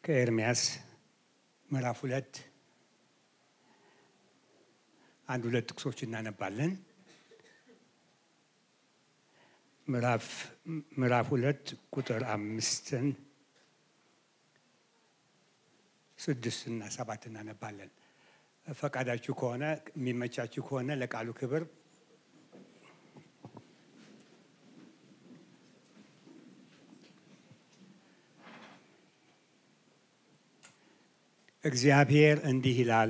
ከኤርምያስ ምዕራፍ ሁለት አንድ ሁለት ጥቅሶች እናነባለን። ምዕራፍ ሁለት ቁጥር አምስትን ስድስትና ሰባት እናነባለን። ፈቃዳችሁ ከሆነ የሚመቻችሁ ከሆነ ለቃሉ ክብር እግዚአብሔር እንዲህ ይላል፣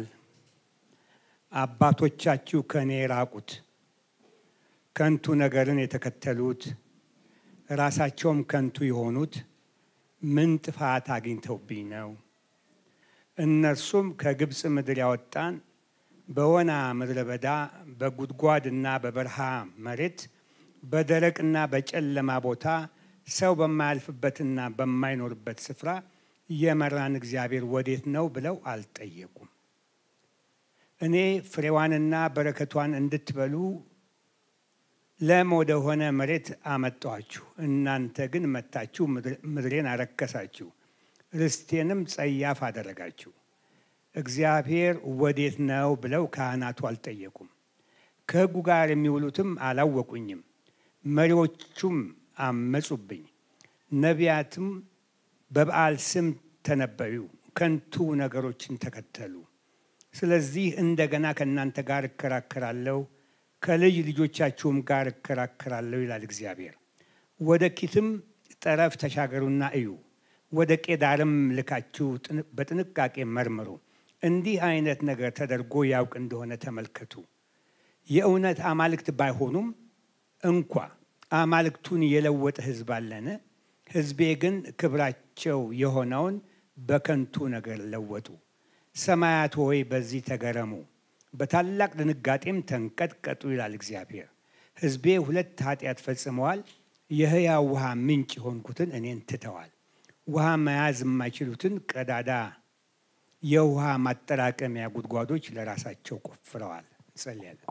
አባቶቻችሁ ከእኔ ራቁት፣ ከንቱ ነገርን የተከተሉት ራሳቸውም ከንቱ የሆኑት ምን ጥፋት አግኝተውብኝ ነው? እነርሱም ከግብፅ ምድር ያወጣን በወና ምድረ በዳ በጉድጓድና በበረሃ መሬት በደረቅና በጨለማ ቦታ ሰው በማያልፍበትና በማይኖርበት ስፍራ የመራን እግዚአብሔር ወዴት ነው ብለው አልጠየቁም። እኔ ፍሬዋንና በረከቷን እንድትበሉ ለም ወደሆነ መሬት አመጣኋችሁ። እናንተ ግን መታችሁ ምድሬን አረከሳችሁ፣ ርስቴንም ጸያፍ አደረጋችሁ። እግዚአብሔር ወዴት ነው ብለው ካህናቱ አልጠየቁም። ከሕጉ ጋር የሚውሉትም አላወቁኝም። መሪዎቹም አመጹብኝ። ነቢያትም በበዓል ስም ተነበዩ፣ ከንቱ ነገሮችን ተከተሉ። ስለዚህ እንደገና ከእናንተ ጋር እከራከራለሁ፣ ከልጅ ልጆቻችሁም ጋር እከራከራለሁ ይላል እግዚአብሔር። ወደ ኪትም ጠረፍ ተሻገሩና እዩ፣ ወደ ቄዳርም ልካችሁ በጥንቃቄ መርምሩ። እንዲህ አይነት ነገር ተደርጎ ያውቅ እንደሆነ ተመልከቱ። የእውነት አማልክት ባይሆኑም እንኳ አማልክቱን የለወጠ ሕዝብ አለን። ሕዝቤ ግን ክብራቸው የሆነውን በከንቱ ነገር ለወጡ። ሰማያት ሆይ በዚህ ተገረሙ፣ በታላቅ ድንጋጤም ተንቀጥቀጡ ይላል እግዚአብሔር። ሕዝቤ ሁለት ኃጢአት ፈጽመዋል። የሕያው ውሃ ምንጭ የሆንኩትን እኔን ትተዋል። ውሃ መያዝ የማይችሉትን ቀዳዳ የውሃ ማጠራቀሚያ ጉድጓዶች ለራሳቸው ቆፍረዋል። እንጸልያለን።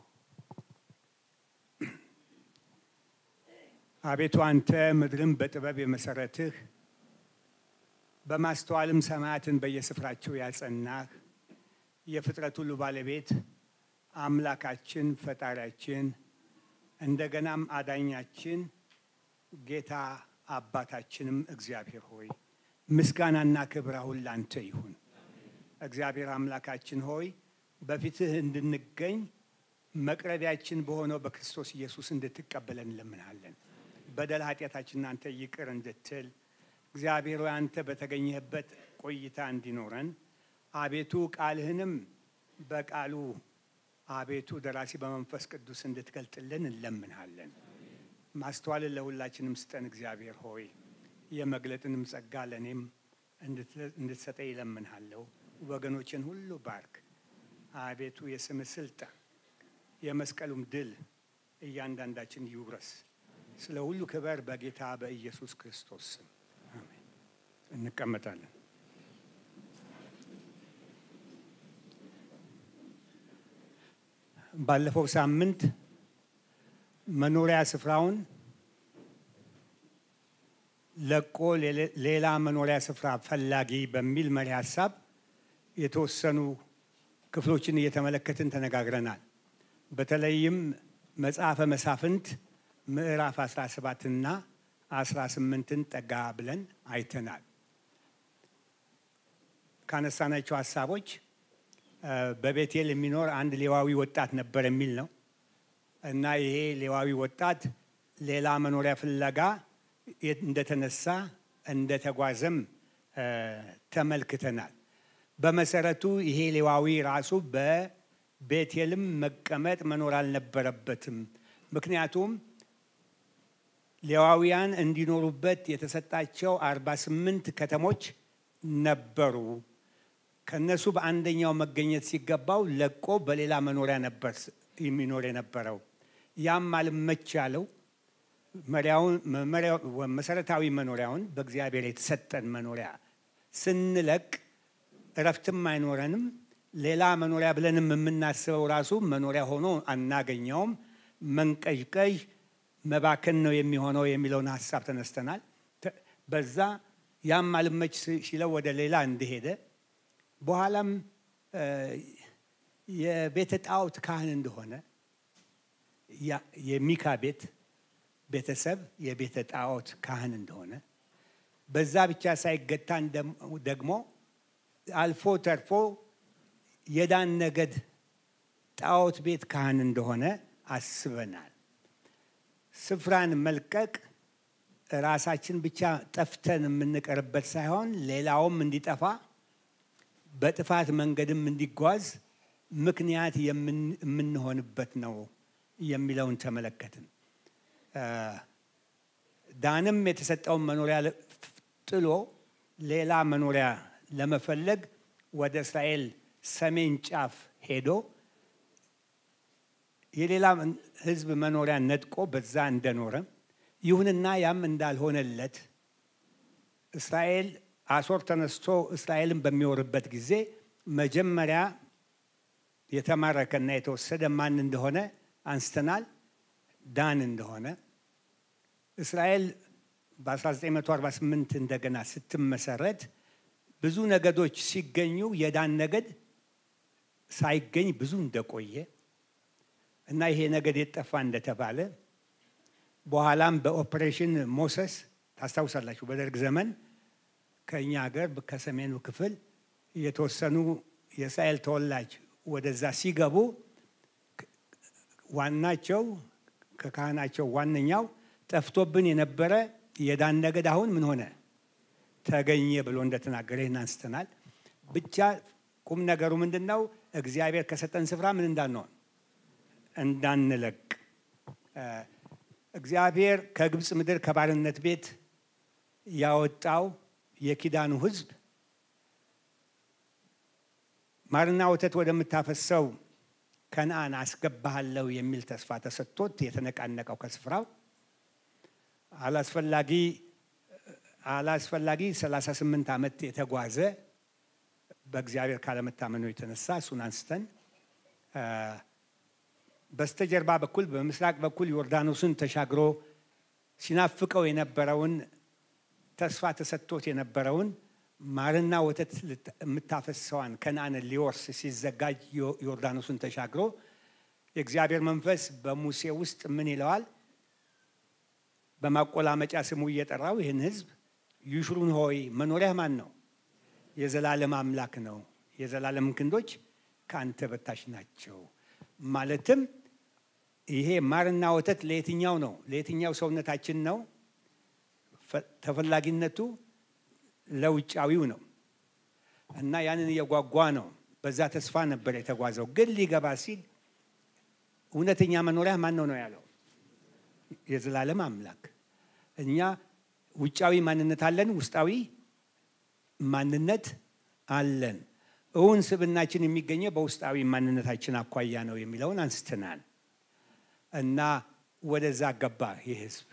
አቤቱ አንተ ምድርን በጥበብ የመሰረትህ በማስተዋልም ሰማያትን በየስፍራቸው ያጸናህ የፍጥረት ሁሉ ባለቤት አምላካችን ፈጣሪያችን እንደገናም አዳኛችን ጌታ አባታችንም እግዚአብሔር ሆይ ምስጋናና ክብር አሁን ላንተ ይሁን። እግዚአብሔር አምላካችን ሆይ በፊትህ እንድንገኝ መቅረቢያችን በሆነው በክርስቶስ ኢየሱስ እንድትቀበለን እንለምናለን። በደል ኃጢአታችንን አንተ ይቅር እንድትል እግዚአብሔር ሆይ አንተ በተገኘህበት ቆይታ እንዲኖረን አቤቱ ቃልህንም በቃሉ አቤቱ ደራሲ በመንፈስ ቅዱስ እንድትገልጥልን እንለምንሃለን። ማስተዋልን ለሁላችንም ስጠን እግዚአብሔር ሆይ የመግለጥንም ጸጋ ለእኔም እንድትሰጠኝ ይለምንሃለሁ። ወገኖችን ሁሉ ባርክ አቤቱ የስምህ ስልጣን የመስቀሉም ድል እያንዳንዳችን ይውረስ። ስለ ሁሉ ክበር በጌታ በኢየሱስ ክርስቶስ ስም አሜን። እንቀመጣለን። ባለፈው ሳምንት መኖሪያ ስፍራውን ለቆ ሌላ መኖሪያ ስፍራ ፈላጊ በሚል መሪ ሀሳብ የተወሰኑ ክፍሎችን እየተመለከትን ተነጋግረናል። በተለይም መጽሐፈ መሳፍንት ምዕራፍ 17 እና 18ን ጠጋ ብለን አይተናል። ካነሳናቸው ሀሳቦች በቤቴል የሚኖር አንድ ሌዋዊ ወጣት ነበር የሚል ነው እና ይሄ ሌዋዊ ወጣት ሌላ መኖሪያ ፍለጋ እንደተነሳ እንደተጓዘም ተመልክተናል። በመሰረቱ ይሄ ሌዋዊ ራሱ በቤቴልም መቀመጥ መኖር አልነበረበትም። ምክንያቱም ሌዋውያን እንዲኖሩበት የተሰጣቸው አርባ ስምንት ከተሞች ነበሩ። ከነሱ በአንደኛው መገኘት ሲገባው ለቆ በሌላ መኖሪያ ነበር የሚኖር የነበረው። ያም አልመች ያለው መሰረታዊ መኖሪያውን በእግዚአብሔር የተሰጠን መኖሪያ ስንለቅ እረፍትም አይኖረንም። ሌላ መኖሪያ ብለንም የምናስበው ራሱ መኖሪያ ሆኖ አናገኘውም። መንቀዥቀዥ መባከን ነው የሚሆነው የሚለውን ሀሳብ ተነስተናል። በዛ ያም አልመች ሲለው ወደ ሌላ እንደሄደ በኋላም የቤተ ጣዖት ካህን እንደሆነ የሚካ ቤት ቤተሰብ የቤተ ጣዖት ካህን እንደሆነ በዛ ብቻ ሳይገታን ደግሞ አልፎ ተርፎ የዳን ነገድ ጣዖት ቤት ካህን እንደሆነ አስበናል። ስፍራን መልቀቅ ራሳችን ብቻ ጠፍተን የምንቀርበት ሳይሆን ሌላውም እንዲጠፋ በጥፋት መንገድም እንዲጓዝ ምክንያት የምንሆንበት ነው የሚለውን ተመለከትን። ዳንም የተሰጠውን መኖሪያ ጥሎ ሌላ መኖሪያ ለመፈለግ ወደ እስራኤል ሰሜን ጫፍ ሄዶ የሌላ ሕዝብ መኖሪያ ነጥቆ በዛ እንደኖረ ይሁንና ያም እንዳልሆነለት እስራኤል አሶር ተነስቶ እስራኤልን በሚወርበት ጊዜ መጀመሪያ የተማረከና የተወሰደ ማን እንደሆነ አንስተናል። ዳን እንደሆነ እስራኤል በ1948 እንደገና ስትመሰረት ብዙ ነገዶች ሲገኙ የዳን ነገድ ሳይገኝ ብዙ እንደቆየ እና ይሄ ነገድ የጠፋ እንደተባለ በኋላም በኦፕሬሽን ሞሰስ ታስታውሳላችሁ፣ በደርግ ዘመን ከእኛ ሀገር ከሰሜኑ ክፍል የተወሰኑ የእስራኤል ተወላጅ ወደዛ ሲገቡ ዋናቸው ከካህናቸው ዋነኛው ጠፍቶብን የነበረ የዳን ነገድ አሁን ምን ሆነ ተገኘ ብሎ እንደተናገረ ይህን አንስተናል። ብቻ ቁም ነገሩ ምንድን ነው? እግዚአብሔር ከሰጠን ስፍራ ምን እንዳንሆን እንዳንለቅ እግዚአብሔር ከግብፅ ምድር ከባርነት ቤት ያወጣው የኪዳኑ ሕዝብ ማርና ወተት ወደምታፈሰው ከነአን አስገባሃለሁ የሚል ተስፋ ተሰጥቶት የተነቃነቀው ከስፍራው አላስፈላጊ አላስፈላጊ 38 ዓመት የተጓዘ በእግዚአብሔር ካለመታመኑ የተነሳ እሱን አንስተን በስተጀርባ በኩል በምስራቅ በኩል ዮርዳኖስን ተሻግሮ ሲናፍቀው የነበረውን ተስፋ ተሰጥቶት የነበረውን ማርና ወተት የምታፈሰዋን ከነአንን ሊወርስ ሲዘጋጅ ዮርዳኖስን ተሻግሮ የእግዚአብሔር መንፈስ በሙሴ ውስጥ ምን ይለዋል? በማቆላመጫ ስሙ እየጠራው ይህን ሕዝብ ይሹሩን ሆይ መኖሪያህ ማን ነው? የዘላለም አምላክ ነው። የዘላለም ክንዶች ከአንተ በታች ናቸው። ማለትም ይሄ ማርና ወተት ለየትኛው ነው? ለየትኛው ሰውነታችን ነው? ተፈላጊነቱ ለውጫዊው ነው እና ያንን እየጓጓ ነው። በዛ ተስፋ ነበር የተጓዘው። ግን ሊገባ ሲል እውነተኛ መኖሪያ ማን ነው ነው ያለው? የዘላለም አምላክ። እኛ ውጫዊ ማንነት አለን፣ ውስጣዊ ማንነት አለን። እውን ስብናችን የሚገኘው በውስጣዊ ማንነታችን አኳያ ነው የሚለውን አንስተናል እና ወደዛ ገባ ይህ ህዝብ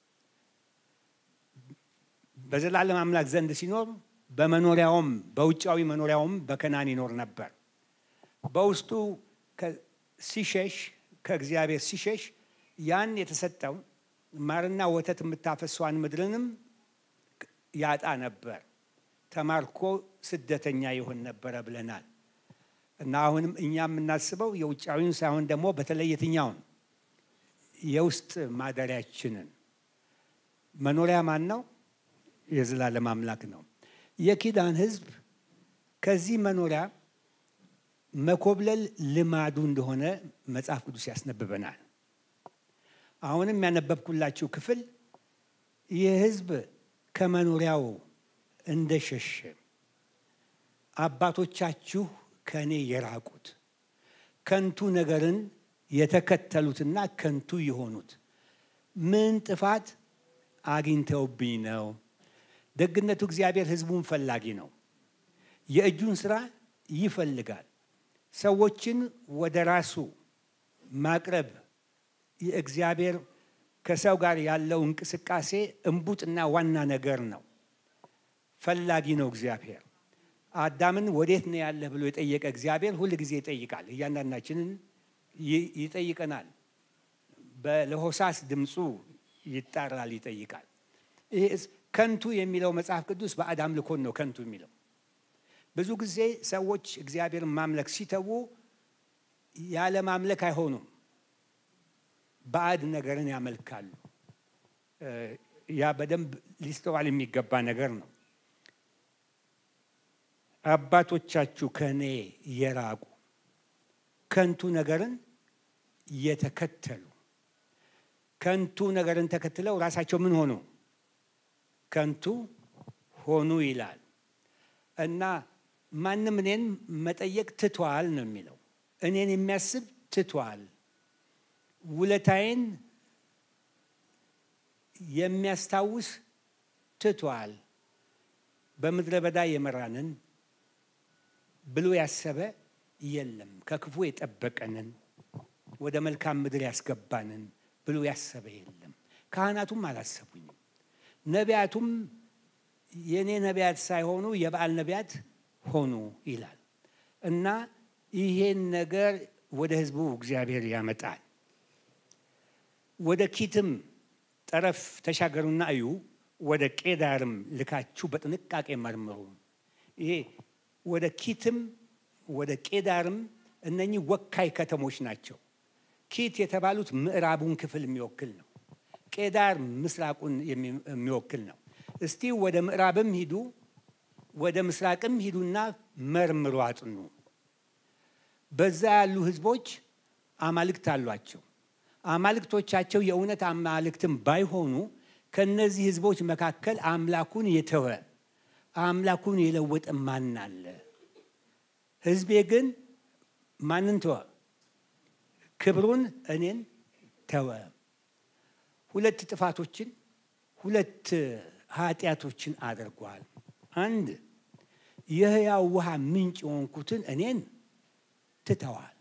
በዘላለም አምላክ ዘንድ ሲኖር በመኖሪያውም በውጫዊ መኖሪያውም በከናን ይኖር ነበር። በውስጡ ሲሸሽ ከእግዚአብሔር ሲሸሽ ያን የተሰጠው ማርና ወተት የምታፈሷን ምድርንም ያጣ ነበር። ተማርኮ ስደተኛ ይሆን ነበረ ብለናል እና አሁንም እኛ የምናስበው የውጫዊውን ሳይሆን ደግሞ በተለይ የትኛውን የውስጥ ማደሪያችንን መኖሪያ ማን ነው? የዘላለም አምላክ ነው። የኪዳን ሕዝብ ከዚህ መኖሪያ መኮብለል ልማዱ እንደሆነ መጽሐፍ ቅዱስ ያስነብበናል። አሁንም ያነበብኩላችሁ ክፍል ይህ ሕዝብ ከመኖሪያው እንደሸሸ አባቶቻችሁ ከእኔ የራቁት ከንቱ ነገርን የተከተሉትና ከንቱ የሆኑት ምን ጥፋት አግኝተውብኝ ነው? ደግነቱ እግዚአብሔር ሕዝቡን ፈላጊ ነው። የእጁን ስራ ይፈልጋል። ሰዎችን ወደ ራሱ ማቅረብ የእግዚአብሔር ከሰው ጋር ያለው እንቅስቃሴ እምቡጥና ዋና ነገር ነው። ፈላጊ ነው እግዚአብሔር። አዳምን ወዴት ነው ያለህ ብሎ የጠየቀ እግዚአብሔር ሁል ጊዜ ይጠይቃል። እያንዳንዳችንን ይጠይቀናል። በለሆሳስ ድምፁ ይጣራል፣ ይጠይቃል። ከንቱ የሚለው መጽሐፍ ቅዱስ ባዕድ አምልኮን ነው ከንቱ የሚለው። ብዙ ጊዜ ሰዎች እግዚአብሔርን ማምለክ ሲተዉ ያለ ማምለክ አይሆኑም፣ ባዕድ ነገርን ያመልካሉ። ያ በደንብ ሊስተዋል የሚገባ ነገር ነው። አባቶቻችሁ ከእኔ የራቁ ከንቱ ነገርን የተከተሉ ከንቱ ነገርን ተከትለው ራሳቸው ምን ሆኑ? ከንቱ ሆኑ ይላል እና ማንም እኔን መጠየቅ ትቷል ነው የሚለው። እኔን የሚያስብ ትቷል። ውለታዬን የሚያስታውስ ትቷል። በምድረ በዳ የመራንን ብሎ ያሰበ የለም። ከክፉ የጠበቀንን ወደ መልካም ምድር ያስገባንን ብሎ ያሰበ የለም። ካህናቱም አላሰቡኝም። ነቢያቱም የእኔ ነቢያት ሳይሆኑ የበዓል ነቢያት ሆኑ ይላል እና ይሄን ነገር ወደ ሕዝቡ እግዚአብሔር ያመጣል። ወደ ኪትም ጠረፍ ተሻገሩና እዩ፣ ወደ ቄዳርም ልካችሁ በጥንቃቄ መርምሩ። ይሄ ወደ ኪትም ወደ ቄዳርም እነኚህ ወካይ ከተሞች ናቸው። ኪት የተባሉት ምዕራቡን ክፍል የሚወክል ነው። ቄዳር ምስራቁን የሚወክል ነው። እስቲ ወደ ምዕራብም ሂዱ፣ ወደ ምስራቅም ሂዱና መርምሩ፣ አጥኑ። በዛ ያሉ ህዝቦች አማልክት አሏቸው። አማልክቶቻቸው የእውነት አማልክትም ባይሆኑ ከነዚህ ህዝቦች መካከል አምላኩን የተወ አምላኩን የለወጠ ማን አለ? ህዝቤ ግን ማንን ተወ? ክብሩን እኔን ተወ። ሁለት ጥፋቶችን ሁለት ኃጢአቶችን አድርጓል። አንድ የሕያው ውሃ ምንጭ የሆንኩትን እኔን ትተዋል።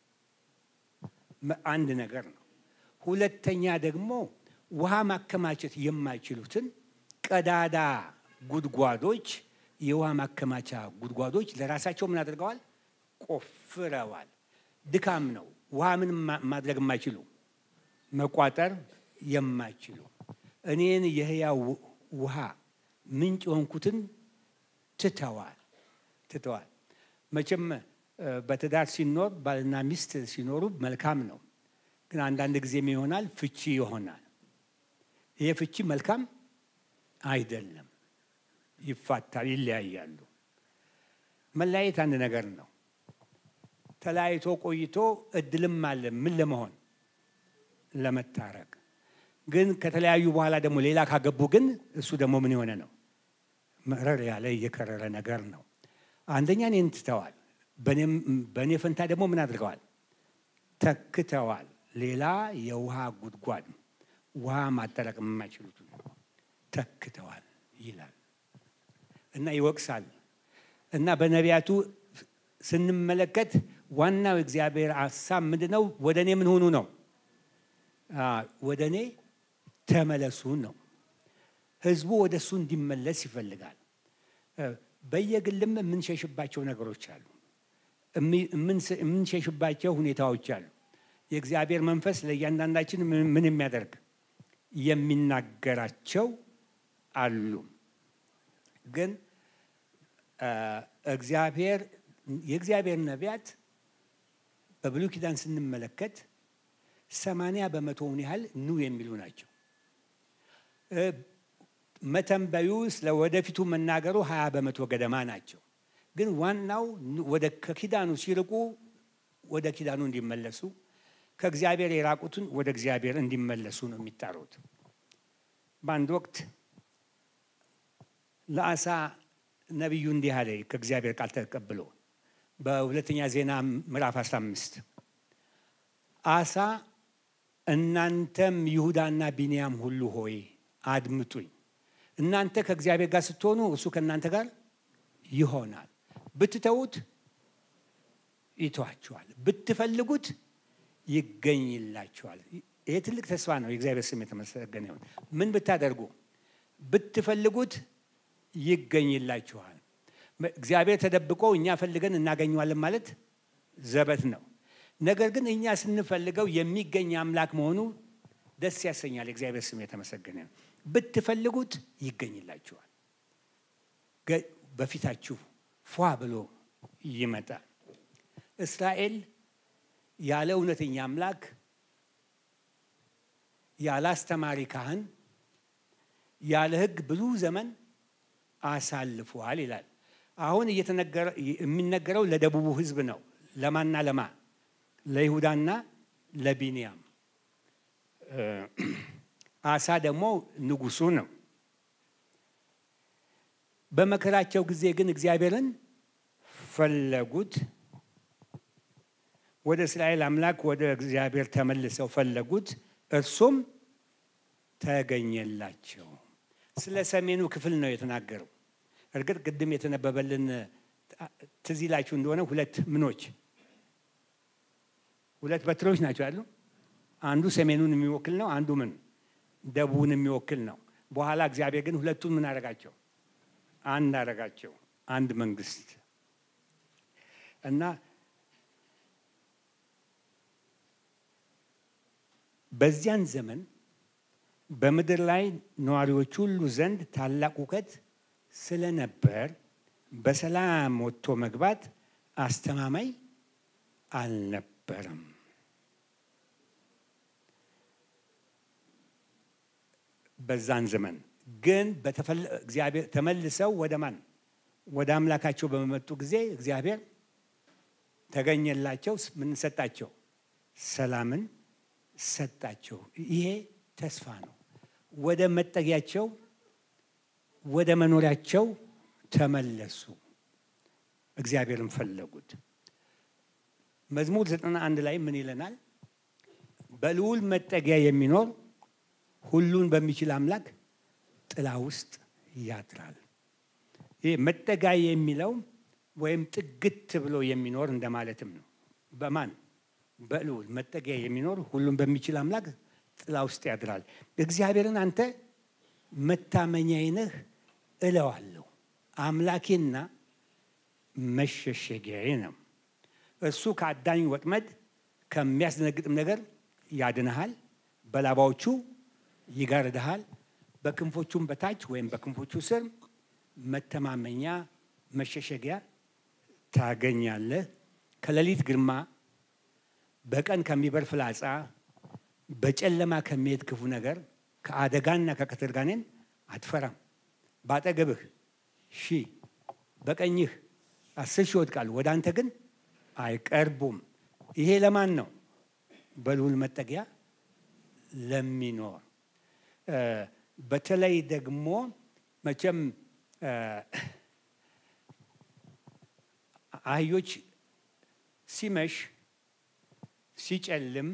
አንድ ነገር ነው። ሁለተኛ ደግሞ ውሃ ማከማቸት የማይችሉትን ቀዳዳ ጉድጓዶች፣ የውሃ ማከማቻ ጉድጓዶች ለራሳቸው ምን አድርገዋል? ቆፍረዋል። ድካም ነው። ውሃ ምን ማድረግ የማይችሉ መቋጠር የማይችሉ እኔን የሕያው ውሃ ምንጭ የሆንኩትን ትተዋል ትተዋል። መቼም በትዳር ሲኖር ባልና ሚስት ሲኖሩ መልካም ነው። ግን አንዳንድ ጊዜም ይሆናል ፍቺ ይሆናል። ይሄ ፍቺ መልካም አይደለም። ይፋታል፣ ይለያያሉ። መለያየት አንድ ነገር ነው። ተለያይቶ ቆይቶ እድልም አለ ምን ለመሆን ለመታረቅ። ግን ከተለያዩ በኋላ ደግሞ ሌላ ካገቡ ግን እሱ ደግሞ ምን የሆነ ነው መረር ያለ እየከረረ ነገር ነው። አንደኛ እኔን ትተዋል፣ በእኔ ፈንታ ደግሞ ምን አድርገዋል? ተክተዋል። ሌላ የውሃ ጉድጓድ ውሃ ማጠራቀም የማይችሉት ተክተዋል ይላል እና ይወቅሳል እና በነቢያቱ ስንመለከት ዋናው እግዚአብሔር ሀሳብ ምንድን ነው? ወደ እኔ ምን ሆኑ ነው? ወደ እኔ ተመለሱ ነው። ህዝቡ ወደ እሱ እንዲመለስ ይፈልጋል። በየግልም የምንሸሽባቸው ነገሮች አሉ፣ የምንሸሽባቸው ሁኔታዎች አሉ። የእግዚአብሔር መንፈስ ለእያንዳንዳችን ምን የሚያደርግ የሚናገራቸው አሉ። ግን እግዚአብሔር የእግዚአብሔር ነቢያት በብሉይ ኪዳን ስንመለከት ሰማንያ በመቶውን ያህል ኑ የሚሉ ናቸው። መተንበዩ ስለ ወደፊቱ መናገሩ ሀያ በመቶ ገደማ ናቸው። ግን ዋናው ወደ ከኪዳኑ ሲርቁ ወደ ኪዳኑ እንዲመለሱ ከእግዚአብሔር የራቁትን ወደ እግዚአብሔር እንዲመለሱ ነው የሚጣሩት። በአንድ ወቅት ለአሳ ነቢዩ እንዲህ አለ ከእግዚአብሔር ቃል ተቀብሎ በሁለተኛ ዜና ምዕራፍ 15 አሳ እናንተም ይሁዳና ቢንያም ሁሉ ሆይ አድምጡኝ። እናንተ ከእግዚአብሔር ጋር ስትሆኑ እሱ ከእናንተ ጋር ይሆናል። ብትተዉት ይተዋችኋል፣ ብትፈልጉት ይገኝላችኋል። ይሄ ትልቅ ተስፋ ነው። የእግዚአብሔር ስም የተመሰገነ ይሁን። ምን ብታደርጉ ብትፈልጉት ይገኝላችኋል። እግዚአብሔር ተደብቆ እኛ ፈልገን እናገኘዋለን ማለት ዘበት ነው። ነገር ግን እኛ ስንፈልገው የሚገኝ አምላክ መሆኑ ደስ ያሰኛል። የእግዚአብሔር ስም የተመሰገነ ነው። ብትፈልጉት ይገኝላችኋል። በፊታችሁ ፏ ብሎ ይመጣል። እስራኤል ያለ እውነተኛ አምላክ ያለ አስተማሪ ካህን ያለ ሕግ ብዙ ዘመን አሳልፏል ይላል። አሁን የሚነገረው ለደቡቡ ሕዝብ ነው። ለማና ለማ ለይሁዳና ለቢንያም። አሳ ደግሞ ንጉሱ ነው። በመከራቸው ጊዜ ግን እግዚአብሔርን ፈለጉት። ወደ እስራኤል አምላክ ወደ እግዚአብሔር ተመልሰው ፈለጉት፣ እርሱም ተገኘላቸው። ስለ ሰሜኑ ክፍል ነው የተናገረው። እርግጥ ቅድም የተነበበልን ትዝ ይላችሁ እንደሆነ ሁለት ምኖች ሁለት በትሮች ናቸው ያሉ። አንዱ ሰሜኑን የሚወክል ነው፣ አንዱ ምን ደቡብን የሚወክል ነው። በኋላ እግዚአብሔር ግን ሁለቱን ምን አደረጋቸው? አንድ አደረጋቸው፣ አንድ መንግስት እና በዚያን ዘመን በምድር ላይ ነዋሪዎች ሁሉ ዘንድ ታላቅ ሁከት ስለነበር በሰላም ወጥቶ መግባት አስተማማኝ አልነበረም። በዛን ዘመን ግን እግዚአብሔር ተመልሰው ወደ ማን ወደ አምላካቸው በመጡ ጊዜ እግዚአብሔር ተገኘላቸው። ምን ሰጣቸው? ሰላምን ሰጣቸው። ይሄ ተስፋ ነው። ወደ መጠጊያቸው ወደ መኖሪያቸው ተመለሱ። እግዚአብሔርን ፈለጉት። መዝሙር ዘጠና አንድ ላይ ምን ይለናል? በልዑል መጠጊያ የሚኖር ሁሉን በሚችል አምላክ ጥላ ውስጥ ያድራል። ይህ መጠጊያ የሚለው ወይም ጥግት ብሎ የሚኖር እንደማለትም ነው። በማን በልዑል መጠጊያ የሚኖር ሁሉን በሚችል አምላክ ጥላ ውስጥ ያድራል። እግዚአብሔርን አንተ መታመኛዬ ነህ እለዋለሁ። አምላኬና መሸሸጊያዬ ነው። እሱ ከአዳኝ ወጥመድ ከሚያስደነግጥም ነገር ያድንሃል። በላባዎቹ ይጋርድሃል። በክንፎቹም በታች ወይም በክንፎቹ ስር መተማመኛ መሸሸጊያ ታገኛለህ። ከሌሊት ግርማ፣ በቀን ከሚበር ፍላጻ፣ በጨለማ ከሚሄድ ክፉ ነገር፣ ከአደጋና ከቀትር ጋኔን አትፈራም። ባጠገብህ ሺህ በቀኝህ አስር ሺህ ይወድቃሉ፣ ወደ አንተ ግን አይቀርቡም። ይሄ ለማን ነው? በልዑል መጠጊያ ለሚኖር በተለይ ደግሞ መቼም አህዮች ሲመሽ ሲጨልም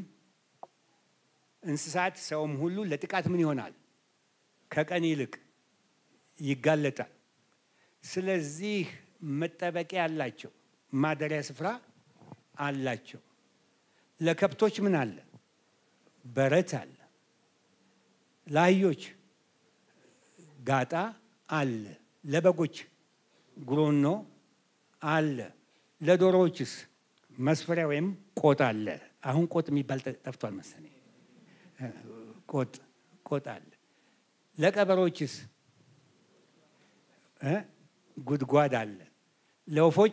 እንስሳት ሰውም ሁሉ ለጥቃት ምን ይሆናል? ከቀን ይልቅ ይጋለጣል። ስለዚህ መጠበቂያ አላቸው፣ ማደሪያ ስፍራ አላቸው። ለከብቶች ምን አለ? በረት አለ። ለአህዮች ጋጣ አለ። ለበጎች ጉሮኖ አለ። ለዶሮዎችስ መስፈሪያ ወይም ቆጥ አለ። አሁን ቆጥ የሚባል ጠፍቷል መሰለኝ። ቆጥ ቆጥ አለ። ለቀበሮችስ ጉድጓድ አለ። ለወፎች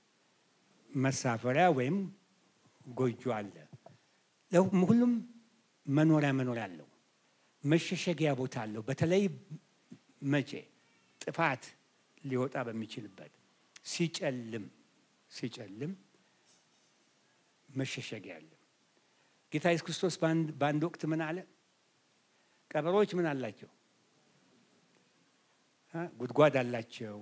መሳፈሪያ ወይም ጎጆ አለ። ሁሉም መኖሪያ መኖሪያ አለው። መሸሸጊያ ቦታ አለው። በተለይ መቼ ጥፋት ሊወጣ በሚችልበት ሲጨልም ሲጨልም መሸሸጊያ አለ። ጌታ ኢየሱስ ክርስቶስ በአንድ ወቅት ምን አለ? ቀበሮች ምን አላቸው? ጉድጓድ አላቸው።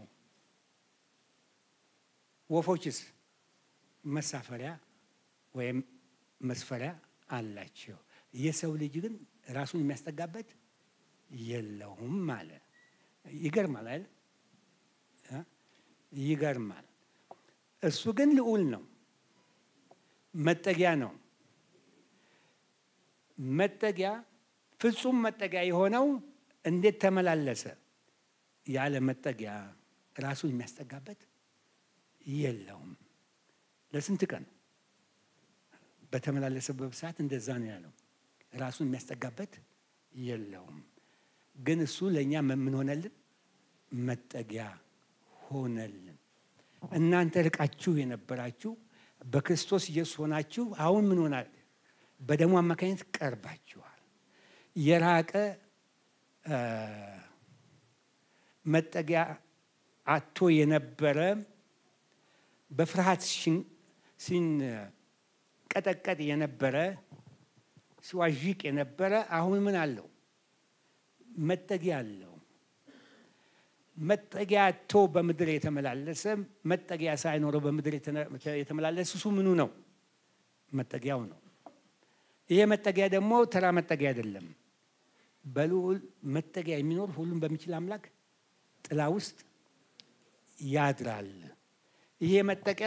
ወፎችስ መሳፈሪያ ወይም መስፈሪያ አላቸው። የሰው ልጅ ግን ራሱን የሚያስጠጋበት የለውም አለ። ይገርማል አይደል? ይገርማል። እሱ ግን ልዑል ነው፣ መጠጊያ ነው። መጠጊያ ፍጹም መጠጊያ የሆነው እንዴት ተመላለሰ? ያለ መጠጊያ ራሱን የሚያስጠጋበት የለውም። ለስንት ቀን በተመላለሰበት ሰዓት እንደዛ ነው ያለው። ራሱን የሚያስጠጋበት የለውም። ግን እሱ ለእኛ ምን ሆነልን? መጠጊያ ሆነልን። እናንተ ርቃችሁ የነበራችሁ በክርስቶስ ኢየሱስ ሆናችሁ አሁን ምን ሆናል? በደሙ አማካኝነት ቀርባችኋል። የራቀ መጠጊያ አቶ የነበረ በፍርሃት ሲንቀጠቀጥ የነበረ ሲዋዥቅ የነበረ አሁን ምን አለው? መጠጊያ አለው። መጠጊያ አቶ በምድር የተመላለሰ መጠጊያ ሳይኖረው በምድር የተመላለሰ እሱ ምኑ ነው? መጠጊያው ነው። ይሄ መጠጊያ ደግሞ ተራ መጠጊያ አይደለም። በልዑል መጠጊያ የሚኖር ሁሉም በሚችል አምላክ ጥላ ውስጥ ያድራል። ይሄ መጠጊያ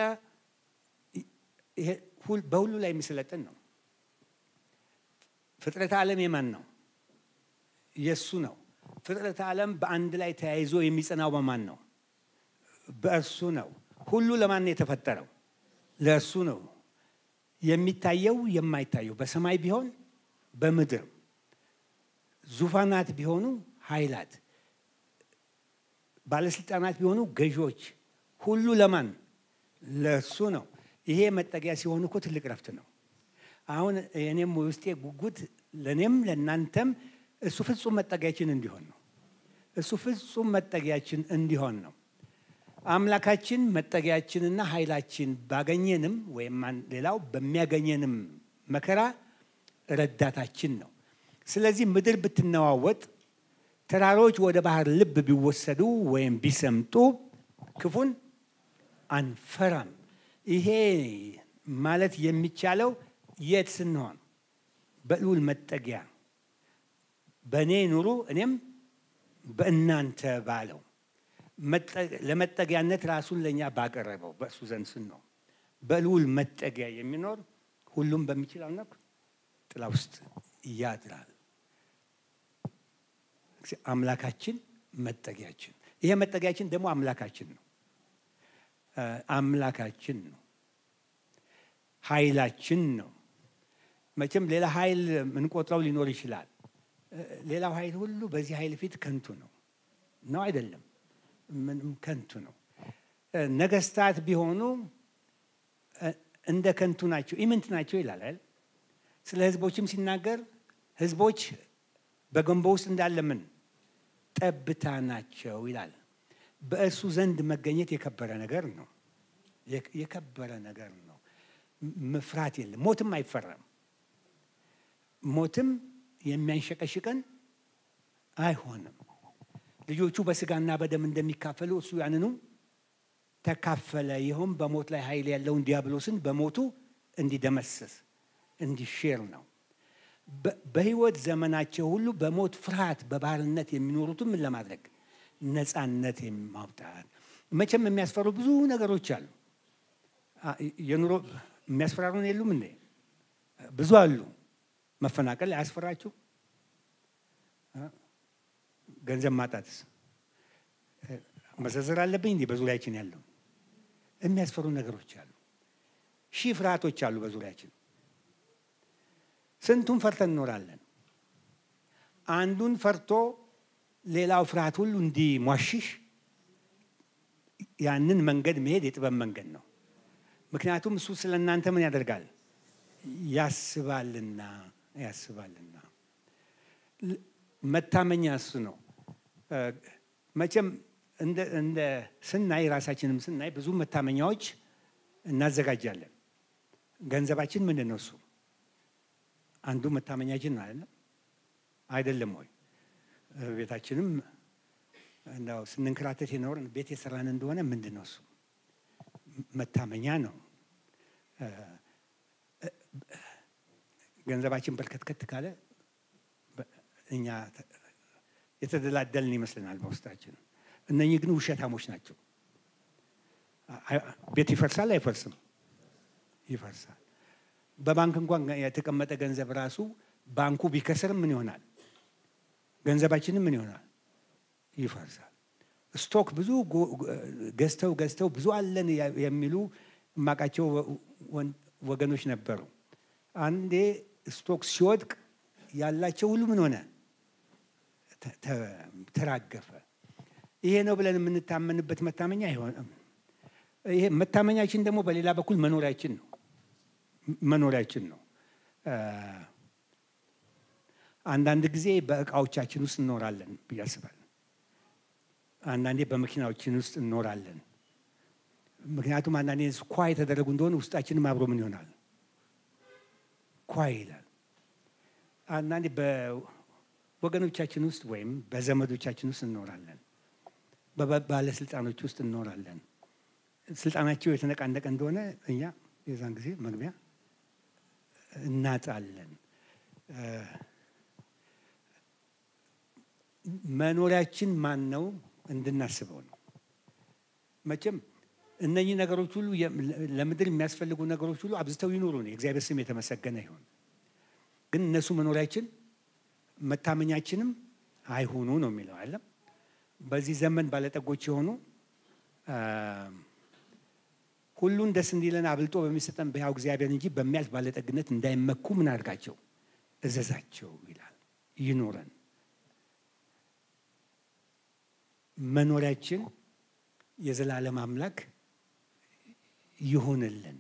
በሁሉ ላይ የሚሰለጥን ነው። ፍጥረተ ዓለም የማን ነው? የእሱ ነው። ፍጥረተ ዓለም በአንድ ላይ ተያይዞ የሚጸናው በማን ነው? በእርሱ ነው። ሁሉ ለማን ነው የተፈጠረው? ለእርሱ ነው። የሚታየው የማይታየው በሰማይ ቢሆን በምድር ዙፋናት ቢሆኑ ኃይላት፣ ባለስልጣናት ቢሆኑ ገዢዎች፣ ሁሉ ለማን ለእርሱ ነው። ይሄ መጠጊያ ሲሆን እኮ ትልቅ ረፍት ነው። አሁን የኔም ውስጤ ጉጉት ለእኔም ለእናንተም እሱ ፍጹም መጠጊያችን እንዲሆን ነው። እሱ ፍጹም መጠጊያችን እንዲሆን ነው። አምላካችን መጠጊያችንና ኃይላችን ባገኘንም ወይም ሌላው በሚያገኘንም መከራ ረዳታችን ነው። ስለዚህ ምድር ብትነዋወጥ፣ ተራሮች ወደ ባህር ልብ ቢወሰዱ ወይም ቢሰምጡ ክፉን አንፈራም። ይሄ ማለት የሚቻለው የት ስንሆን በልዑል መጠጊያ በእኔ ኑሩ እኔም በእናንተ ባለው ለመጠጊያነት ራሱን ለእኛ ባቀረበው በእሱ ዘንድ ስንሆን በልዑል መጠጊያ የሚኖር ሁሉም በሚችል አምላክ ጥላ ውስጥ ያድራል። አምላካችን መጠጊያችን፣ ይሄ መጠጊያችን ደግሞ አምላካችን ነው። አምላካችን ነው። ኃይላችን ነው። መቼም ሌላ ኃይል ምንቆጥረው ሊኖር ይችላል። ሌላው ኃይል ሁሉ በዚህ ኃይል ፊት ከንቱ ነው ነው አይደለም? ምንም ከንቱ ነው። ነገስታት ቢሆኑ እንደ ከንቱ ናቸው፣ ኢምንት ናቸው ይላል አይደል? ስለ ህዝቦችም ሲናገር ህዝቦች በገንቦ ውስጥ እንዳለ ምን ጠብታ ናቸው ይላል። በእሱ ዘንድ መገኘት የከበረ ነገር ነው። የከበረ ነገር ነው። መፍራት የለም። ሞትም አይፈራም። ሞትም የሚያንሸቀሽቀን አይሆንም። ልጆቹ በስጋና በደም እንደሚካፈሉ እሱ ያንኑ ተካፈለ። ይኸውም በሞት ላይ ኃይል ያለውን ዲያብሎስን በሞቱ እንዲደመስስ እንዲሽር ነው። በህይወት ዘመናቸው ሁሉ በሞት ፍርሃት በባርነት የሚኖሩትን ምን ለማድረግ ነፃነት ማውጣት። መቼም የሚያስፈሩ ብዙ ነገሮች አሉ። የኑሮ የሚያስፈራሩን የሉም እንዴ? ብዙ አሉ። መፈናቀል አያስፈራችሁ? ገንዘብ ማጣትስ መዘርዘር አለብኝ እንዲህ በዙሪያችን ያለው የሚያስፈሩ ነገሮች አሉ። ሺህ ፍርሃቶች አሉ በዙሪያችን። ስንቱን ፈርተን እንኖራለን። አንዱን ፈርቶ ሌላው ፍርሃት ሁሉ እንዲሟሽሽ ያንን መንገድ መሄድ የጥበብ መንገድ ነው። ምክንያቱም እሱ ስለ እናንተ ምን ያደርጋል? ያስባልና ያስባልና መታመኛ እሱ ነው። መቼም እንደ ስናይ ራሳችንም ስናይ ብዙ መታመኛዎች እናዘጋጃለን። ገንዘባችን ምንድን ነው? እሱ አንዱ መታመኛችን ነው አይደለም? አይደለም ወይ? ቤታችንም እንዳው ስንንከራተት የኖርን ቤት የሰራን እንደሆነ ምንድን ነው? እሱ መታመኛ ነው። ገንዘባችን በርከትከት ካለ እኛ የተደላደልን ይመስለናል በውስጣችን። እነኚህ ግን ውሸታሞች ናቸው። ቤት ይፈርሳል አይፈርስም? ይፈርሳል። በባንክ እንኳን የተቀመጠ ገንዘብ ራሱ ባንኩ ቢከስርም ምን ይሆናል? ገንዘባችንም ምን ይሆናል? ይፈርሳል። ስቶክ ብዙ ገዝተው ገዝተው ብዙ አለን የሚሉ የማውቃቸው ወገኖች ነበሩ። አንዴ ስቶክ ሲወድቅ ያላቸው ሁሉ ምን ሆነ? ተራገፈ። ይሄ ነው ብለን የምንታመንበት መታመኛ አይሆንም። ይሄ መታመኛችን ደግሞ በሌላ በኩል መኖሪያችን ነው መኖሪያችን ነው። አንዳንድ ጊዜ በእቃዎቻችን ውስጥ እንኖራለን ብዬ አስባለሁ። አንዳንዴ በመኪናዎችን ውስጥ እንኖራለን። ምክንያቱም አንዳንዴ ኳ የተደረጉ እንደሆነ ውስጣችንም አብሮ ምን ይሆናል ኳ ይላል። አንዳንዴ በወገኖቻችን ውስጥ ወይም በዘመዶቻችን ውስጥ እንኖራለን። በባለስልጣኖች ውስጥ እንኖራለን። ስልጣናቸው የተነቃነቀ እንደሆነ እኛ የዛን ጊዜ መግቢያ እናጣለን። መኖሪያችን ማን ነው እንድናስበው ነው። መቼም እነኚህ ነገሮች ሁሉ ለምድር የሚያስፈልጉ ነገሮች ሁሉ አብዝተው ይኑሩ ነው። የእግዚአብሔር ስም የተመሰገነ ይሁን። ግን እነሱ መኖሪያችን መታመኛችንም አይሆኑ ነው የሚለው አለም። በዚህ ዘመን ባለጠጎች የሆኑ ሁሉን ደስ እንዲለን አብልጦ በሚሰጠን በሕያው እግዚአብሔር እንጂ በሚያልፍ ባለጠግነት እንዳይመኩ ምን አድርጋቸው እዘዛቸው ይላል። ይኖረን መኖሪያችን የዘላለም አምላክ ይሆንልን።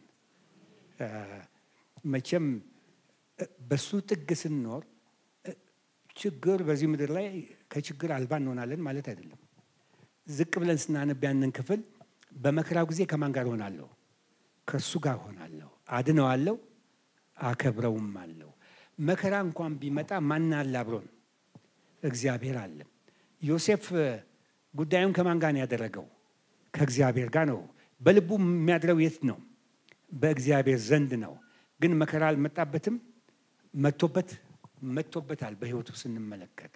መቼም በሱ ጥግ ስንኖር ችግር በዚህ ምድር ላይ ከችግር አልባ እንሆናለን ማለት አይደለም። ዝቅ ብለን ስናነብ ያንን ክፍል በመከራው ጊዜ ከማን ጋር ሆናለሁ? ከእሱ ጋር ሆናለሁ፣ አድነዋለሁ፣ አከብረውም አለው። መከራ እንኳን ቢመጣ ማን አለ አብሮን? እግዚአብሔር አለ። ዮሴፍ ጉዳዩን ከማን ጋር ነው ያደረገው? ከእግዚአብሔር ጋር ነው። በልቡ የሚያድረው የት ነው? በእግዚአብሔር ዘንድ ነው። ግን መከራ አልመጣበትም። መቶበት መቶበታል። በሕይወቱ ስንመለከት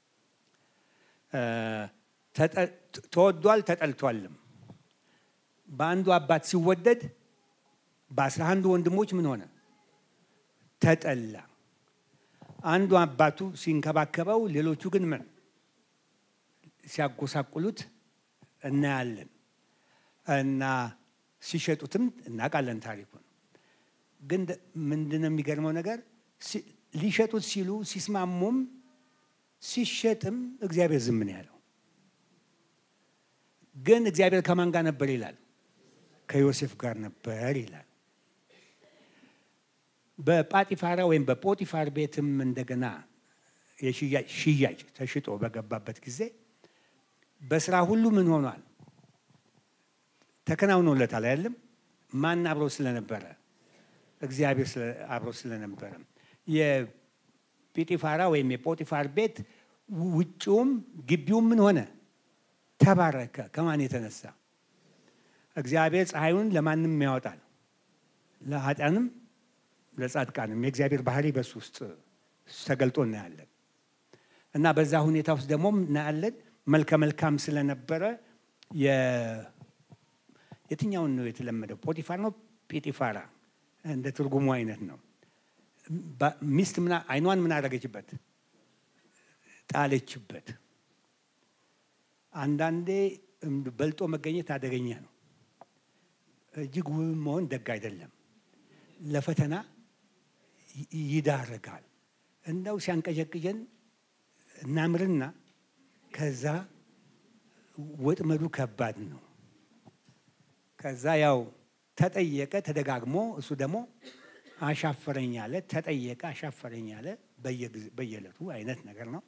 ተወዷል፣ ተጠልቷልም። በአንዱ አባት ሲወደድ በአስራ አንዱ ወንድሞች ምን ሆነ? ተጠላ። አንዱ አባቱ ሲንከባከበው፣ ሌሎቹ ግን ምን ሲያጎሳቁሉት እናያለን እና ሲሸጡትም እናውቃለን ታሪኩን። ግን ምንድን ነው የሚገርመው ነገር ሊሸጡት ሲሉ ሲስማሙም ሲሸጥም እግዚአብሔር ዝም ነው ያለው። ግን እግዚአብሔር ከማን ጋር ነበር ይላል? ከዮሴፍ ጋር ነበር ይላል። በጳጢፋራ ወይም በጶጢፋር ቤትም እንደገና ሽያጭ ተሽጦ በገባበት ጊዜ በስራ ሁሉ ምን ሆኗል? ተከናውኖለታል። አይደለም? ማን አብሮ ስለነበረ? እግዚአብሔር አብሮ ስለነበረ የጲጢፋራ ወይም የጶጢፋር ቤት ውጭውም ግቢውም ምን ሆነ? ተባረከ። ከማን የተነሳ? እግዚአብሔር ፀሐዩን ለማንም ያወጣል፣ ለኃጢአንም ለጻድቃንም። የእግዚአብሔር ባህሪ በሱ ውስጥ ተገልጦ እናያለን። እና በዛ ሁኔታ ውስጥ ደግሞ እናያለን መልከ መልካም ስለነበረ የትኛውን ነው የተለመደው? ፖቲፋር ነው ጲጢፋራ? እንደ ትርጉሙ አይነት ነው። ሚስት አይኗን ምን አደረገችበት? ጣለችበት። አንዳንዴ በልጦ መገኘት አደገኛ ነው። እጅግ ውብ መሆን ደግ አይደለም። ለፈተና ይዳርጋል። እንደው ሲያንቀዠቅዠን እናምርና ከዛ ወጥመዱ ከባድ ነው። ከዛ ያው ተጠየቀ ተደጋግሞ፣ እሱ ደግሞ አሻፈረኝ አለ። ተጠየቀ አሻፈረኝ አለ። በየዕለቱ አይነት ነገር ነው።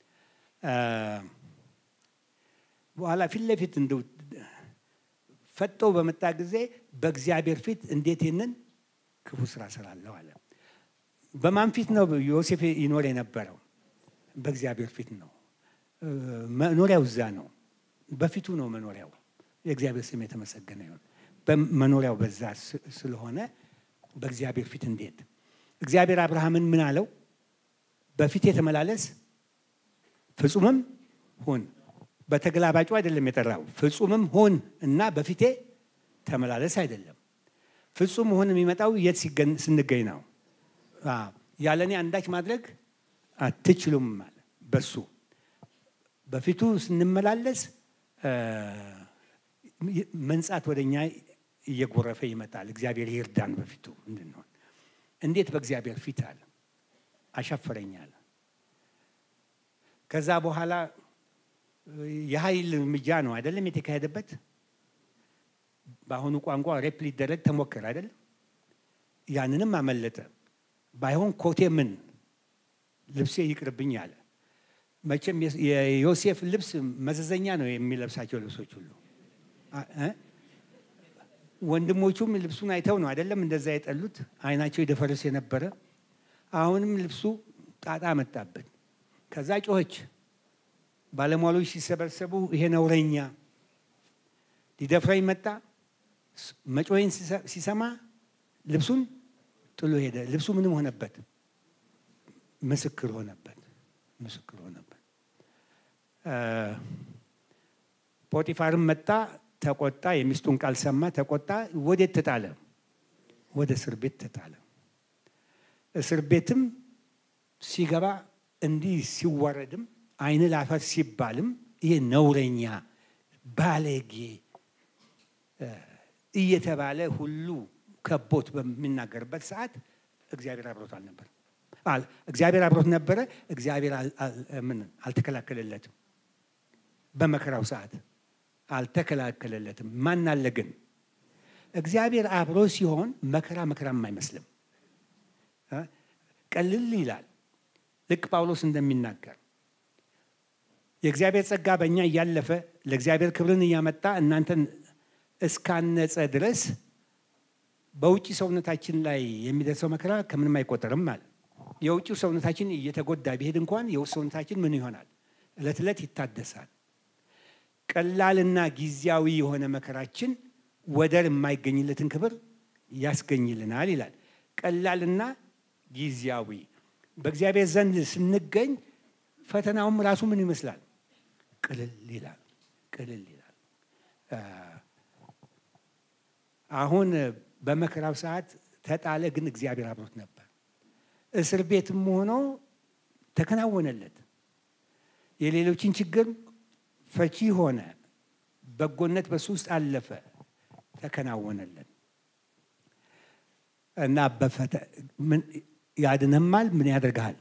በኋላ ፊት ለፊት እንደው ፈጦ በመጣ ጊዜ በእግዚአብሔር ፊት እንዴት ይህንን ክፉ ስራ ስራለሁ አለ። በማን ፊት ነው ዮሴፍ ይኖር የነበረው? በእግዚአብሔር ፊት ነው። መኖሪያው እዛ ነው። በፊቱ ነው መኖሪያው። የእግዚአብሔር ስም የተመሰገነ ይሁን። መኖሪያው በዛ ስለሆነ በእግዚአብሔር ፊት እንዴት እግዚአብሔር አብርሃምን ምን አለው? በፊት የተመላለስ ፍጹምም ሁን። በተገላባጩ አይደለም የጠራው። ፍጹምም ሁን እና በፊቴ ተመላለስ አይደለም። ፍጹም ሁን የሚመጣው የት ስንገኝ ነው? ያለ እኔ አንዳች ማድረግ አትችሉም አለ። በሱ በፊቱ ስንመላለስ መንጻት ወደ እኛ እየጎረፈ ይመጣል። እግዚአብሔር ይርዳን በፊቱ እንድንሆን። እንዴት በእግዚአብሔር ፊት አለ አሻፈረኛል። ከዛ በኋላ የኃይል እርምጃ ነው አይደለም የተካሄደበት። በአሁኑ ቋንቋ ሬፕ ሊደረግ ተሞከረ አይደለም። ያንንም አመለጠ። ባይሆን ኮቴ ምን ልብሴ ይቅርብኝ አለ። መቼም የዮሴፍ ልብስ መዘዘኛ ነው የሚለብሳቸው ልብሶች ሁሉ። ወንድሞቹም ልብሱን አይተው ነው አይደለም እንደዛ የጠሉት፣ አይናቸው የደፈረስ የነበረ። አሁንም ልብሱ ጣጣ መጣበት። ከዛ ጮኸች። ባለሟሎች ሲሰበሰቡ ይሄ ነውረኛ ሊደፍረኝ መጣ። መጮኸኝ ሲሰማ ልብሱን ጥሎ ሄደ። ልብሱ ምንም ሆነበት? ምስክር ሆነበት። ምስክር ሆነበት። ጶጢፋርም መጣ፣ ተቆጣ። የሚስቱን ቃል ሰማ፣ ተቆጣ። ወዴት ተጣለ? ወደ እስር ቤት ተጣለ። እስር ቤትም ሲገባ እንዲህ ሲወረድም ዓይን ላፈር ሲባልም ይሄ ነውረኛ ባለጌ እየተባለ ሁሉ ከቦት በሚናገርበት ሰዓት እግዚአብሔር አብሮት አልነበር። እግዚአብሔር አብሮት ነበረ። እግዚአብሔር ምን አልተከላከለለትም። በመከራው ሰዓት አልተከላከለለትም። ማን አለ ግን እግዚአብሔር አብሮ ሲሆን መከራ መከራም አይመስልም። ቀልል ይላል። ልክ ጳውሎስ እንደሚናገር የእግዚአብሔር ጸጋ በእኛ እያለፈ ለእግዚአብሔር ክብርን እያመጣ እናንተን እስካነጸ ድረስ በውጭ ሰውነታችን ላይ የሚደርሰው መከራ ከምንም አይቆጠርም አለ። የውጭው ሰውነታችን እየተጎዳ ቢሄድ እንኳን የውስጥ ሰውነታችን ምን ይሆናል? እለት ዕለት ይታደሳል። ቀላልና ጊዜያዊ የሆነ መከራችን ወደር የማይገኝለትን ክብር ያስገኝልናል ይላል። ቀላልና ጊዜያዊ በእግዚአብሔር ዘንድ ስንገኝ ፈተናውም ራሱ ምን ይመስላል? ቅልል ይላል። ቅልል ይላል። አሁን በመከራው ሰዓት ተጣለ፣ ግን እግዚአብሔር አብሮት ነበር። እስር ቤትም ሆኖ ተከናወነለት። የሌሎችን ችግር ፈቺ ሆነ። በጎነት በሱ ውስጥ አለፈ፣ ተከናወነለት እና በፈተ ያድንህማል። ምን ያደርግሃል?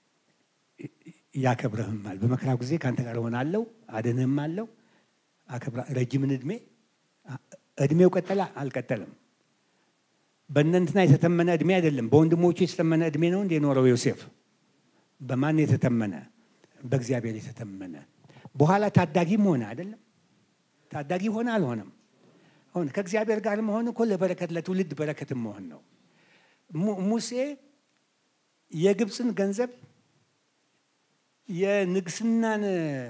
ያከብረህማል። በመከራው ጊዜ ከአንተ ጋር እሆናለሁ፣ አድንህማለሁ፣ ረጅምን እድሜ እድሜው ቀጠለ አልቀጠለም? በእነንትና የተተመነ እድሜ አይደለም። በወንድሞቹ የተተመነ እድሜ ነው እንደ ኖረው ዮሴፍ። በማን የተተመነ? በእግዚአብሔር የተተመነ። በኋላ ታዳጊም ሆነ አይደለም? ታዳጊ ሆነ አልሆነም? ሆነ። ከእግዚአብሔር ጋር መሆን እኮ ለበረከት ለትውልድ በረከትም መሆን ነው። ሙሴ የግብፅን ገንዘብ የንግስናን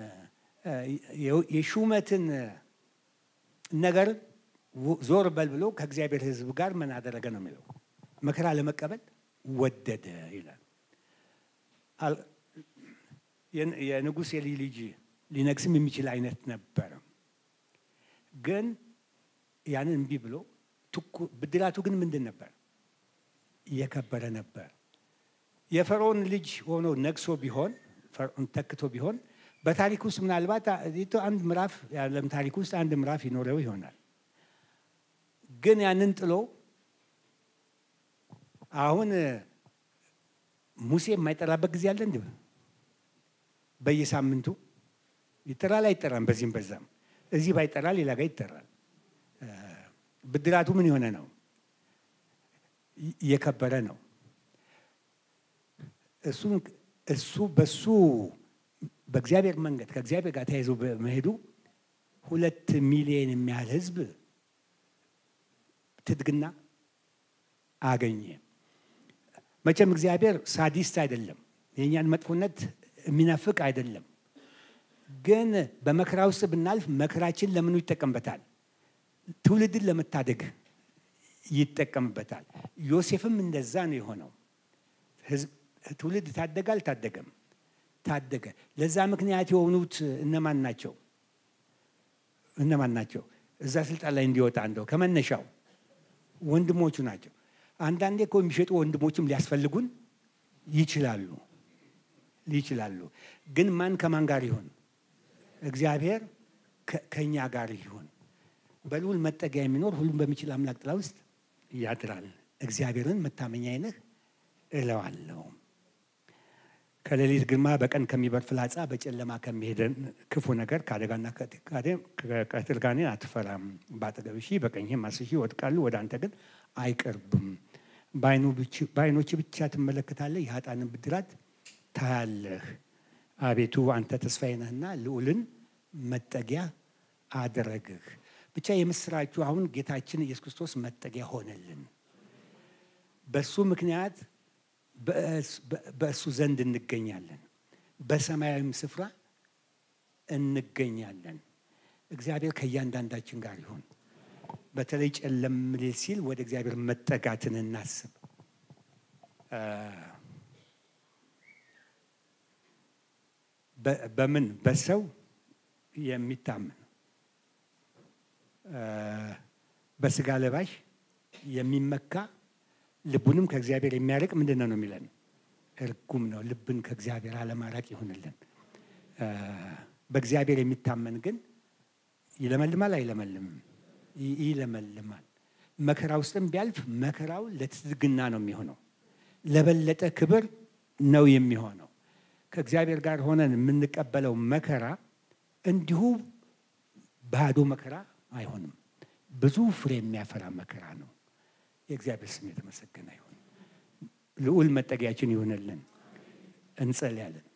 የሹመትን ነገር ዞር በል ብሎ ከእግዚአብሔር ሕዝብ ጋር ምን አደረገ ነው የሚለው። መከራ ለመቀበል ወደደ ይላል። የንጉሥ የልጅ ልጅ ሊነግስም የሚችል አይነት ነበረ። ግን ያንን እምቢ ብሎ ብድራቱ ግን ምንድን ነበር? የከበረ ነበር። የፈርዖን ልጅ ሆኖ ነግሶ ቢሆን ፈርዖን ተክቶ ቢሆን በታሪክ ውስጥ ምናልባት አንድ ምዕራፍ የዓለም ታሪክ ውስጥ አንድ ምዕራፍ ይኖረው ይሆናል። ግን ያንን ጥሎ አሁን ሙሴ የማይጠራበት ጊዜ አለ። እንዲ በየሳምንቱ ይጠራል አይጠራም? በዚህም በዛም እዚህ ባይጠራ ሌላ ጋር ይጠራል። ብድራቱ ምን የሆነ ነው? እየከበረ ነው። እሱ በሱ በእግዚአብሔር መንገድ ከእግዚአብሔር ጋር ተያይዞ በመሄዱ ሁለት ሚሊዮን የሚያህል ሕዝብ ትድግና አገኘ። መቼም እግዚአብሔር ሳዲስት አይደለም፣ የእኛን መጥፎነት የሚናፍቅ አይደለም። ግን በመከራ ውስጥ ብናልፍ መከራችን ለምኑ ይጠቀምበታል? ትውልድን ለመታደግ ይጠቀምበታል። ዮሴፍም እንደዛ ነው የሆነው። ትውልድ ታደገ አልታደገም? ታደገ። ለዛ ምክንያት የሆኑት እነማን ናቸው? እነማን ናቸው? እዛ ስልጣን ላይ እንዲወጣ እንደው ከመነሻው ወንድሞቹ ናቸው። አንዳንዴ እኮ የሚሸጡ ወንድሞችም ሊያስፈልጉን ይችላሉ ይችላሉ። ግን ማን ከማን ጋር ይሆን? እግዚአብሔር ከእኛ ጋር ይሁን። በልዑል መጠጊያ የሚኖር ሁሉም በሚችል አምላክ ጥላ ውስጥ ያድራል። እግዚአብሔርን መታመኛዬ ነህ እለዋለሁ። ከሌሊት ግርማ በቀን ከሚበር ፍላጻ በጨለማ ከሚሄድ ክፉ ነገር ከአደጋና ከቀትር ጋኔን አትፈራም። በአጠገብህ ሺህ በቀኝህም አስር ሺህ ይወድቃሉ፣ ወደ አንተ ግን አይቀርብም። በዓይኖች ብቻ ትመለከታለህ፣ የኃጥአንን ብድራት ታያለህ። አቤቱ አንተ ተስፋዬ ነህና ልዑልን መጠጊያ አደረግህ። ብቻ የምስራችሁ አሁን ጌታችን ኢየሱስ ክርስቶስ መጠጊያ ሆነልን። በሱ ምክንያት በእሱ ዘንድ እንገኛለን፣ በሰማያዊም ስፍራ እንገኛለን። እግዚአብሔር ከእያንዳንዳችን ጋር ይሁን። በተለይ ጨለም ሊል ሲል ወደ እግዚአብሔር መጠጋትን እናስብ። በምን በሰው የሚታመን በስጋ ለባሽ የሚመካ ልቡንም ከእግዚአብሔር የሚያርቅ ምንድን ነው ነው የሚለን? እርጉም ነው። ልብን ከእግዚአብሔር አለማራቅ ይሁንልን። በእግዚአብሔር የሚታመን ግን ይለመልማል አይለመልምም? ይለመልማል። መከራ ውስጥም ቢያልፍ መከራው ለትዝግና ነው የሚሆነው፣ ለበለጠ ክብር ነው የሚሆነው። ከእግዚአብሔር ጋር ሆነን የምንቀበለው መከራ እንዲሁ ባዶ መከራ አይሆንም። ብዙ ፍሬ የሚያፈራ መከራ ነው። የእግዚአብሔር ስም የተመሰገነ ይሁን። ልዑል መጠጊያችን ይሁንልን። እንጸልያለን።